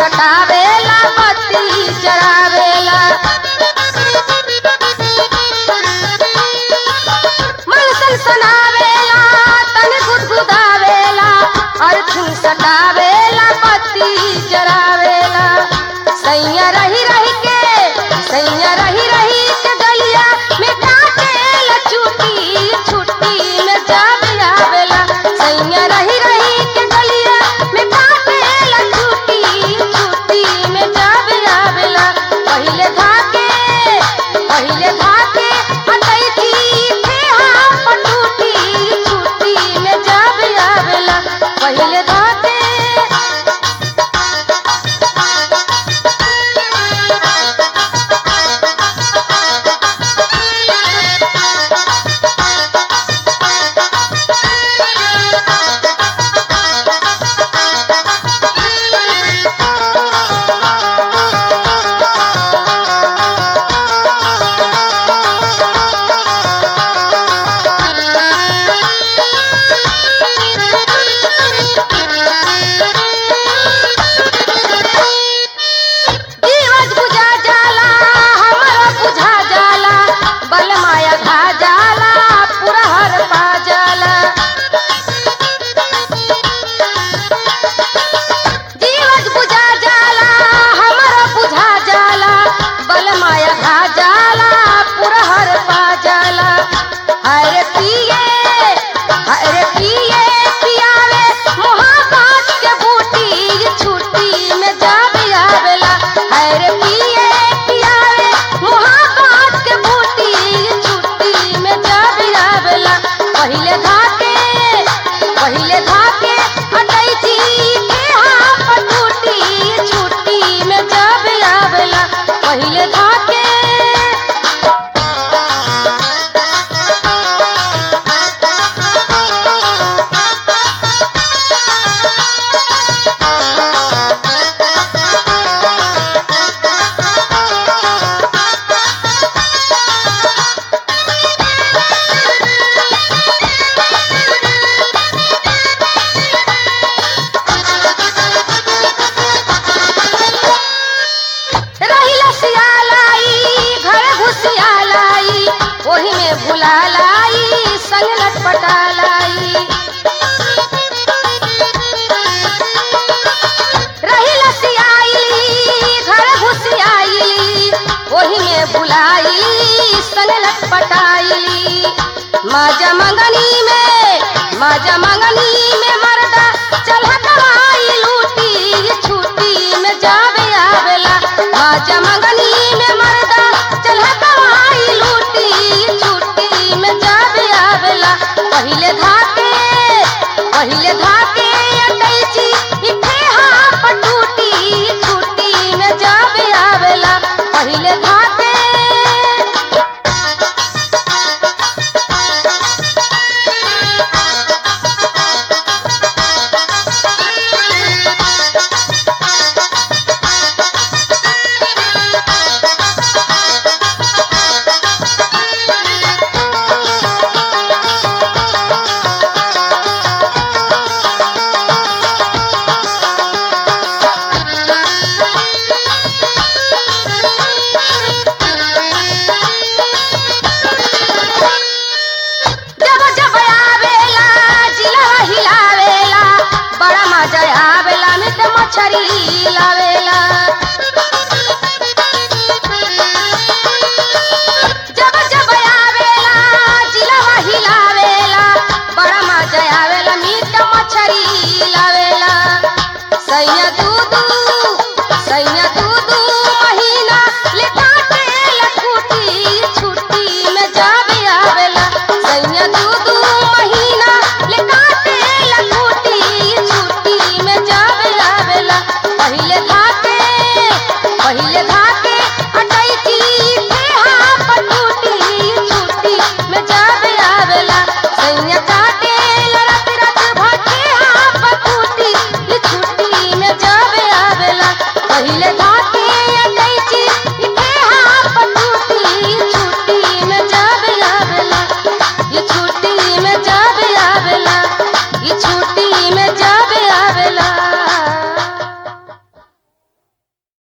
पटावेला बत्ती जरावेला मन सनसनावेला तन गुदगुदावेला अर्थिन सटावेला बत्ती जरावेला सैया रही रही के सैया रही रही के गलिया में काटेला चुटी छुट्टी में जाब आवेला सैया रही रही के गलिया में काटेला चुटी छुट्टी में जाब आवेला पहिले धाके पहिले धाके हटई थी थे हम पटूटी छुट्टी में जाब आवेला पहिले धाके दिवस बुझा जाला हमरो बुझा जाला बल माया खा जाला पूरा हर पा जाला दिवस बुझा जाला हमरो बुझा जाला बल माया खा जाला पूरा हर पा जाला हरे पिए हरे पिए पियावे मोहब्बत के बूटी छुट्टी में जाबे आवेला हरे पिए पियावे मोहब्बत के बूटी छुट्टी में जाबे आवेला पहिले धाके पहिले धाके हटई थी के हम पटूटी छुट्टी में जाबे आवेला पहिले धाके रहिला सियालाई घर घुसियालाई ओही में भुलालाई संग लटपटालाई रहिला सियाई घर घुसियाई ओही में भुलाई संग लटपटाई माजा मंगनी में माजा मंगनी में मरदा चल कमाई लूटी छुट्टी में जावे आवेला माजा मंगनी में मरदा चल कमाई लूटी छुट्टी में जावे आवेला पहिले धाके पहिले धाके अटैची इथे हाँ पटूटी छुट्टी में जावे आवेला पहिले धाके जब जब आवेला जिला हिलावेला बड़ा मजा आवेला मिट मछरी लावेला जब जब आवेला जिला हिलावेला बड़ा मजा आवेला मिट मछरी लावेला सैया दूधू सैया